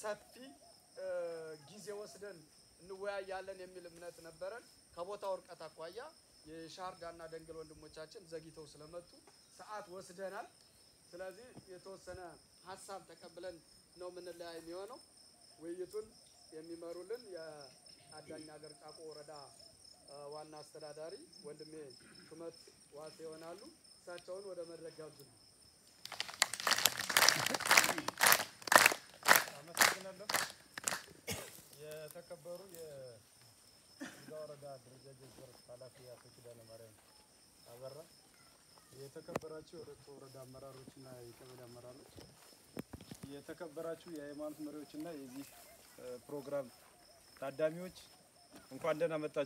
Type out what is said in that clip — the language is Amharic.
ሰፊ እ፣ ጊዜ ወስደን እንወያያለን የሚል እምነት ነበረን። ከቦታው እርቀት አኳያ የሻርዳና ደንገል ወንድሞቻችን ዘግይተው ስለመጡ ሰዓት ወስደናል። ስለዚህ የተወሰነ ሀሳብ ተቀብለን ነው የምንለያይ የሚሆነው። ውይይቱን የሚመሩልን የአዳኝ ሀገር ጫቆ ወረዳ እ፣ ዋና አስተዳዳሪ ወንድሜ ሹመት ዋሴ ይሆናሉ። እሳቸውን ወደ መድረክ ጋብዙልን። አመሰግናለሁ። የተከበሩ የይርጋ ወረዳ አደረጃጀት ዘርፍ ኃላፊ አቶ ኪዳነ ማርያም አበራ፣ የተከበራችሁ የሁለቱ ወረዳ አመራሮችና የቀበሌ አመራሮች፣ የተከበራችሁ የሃይማኖት መሪዎችና የዚህ እ፣ ፕሮግራም ታዳሚዎች እንኳን ደህና መጣችሁ።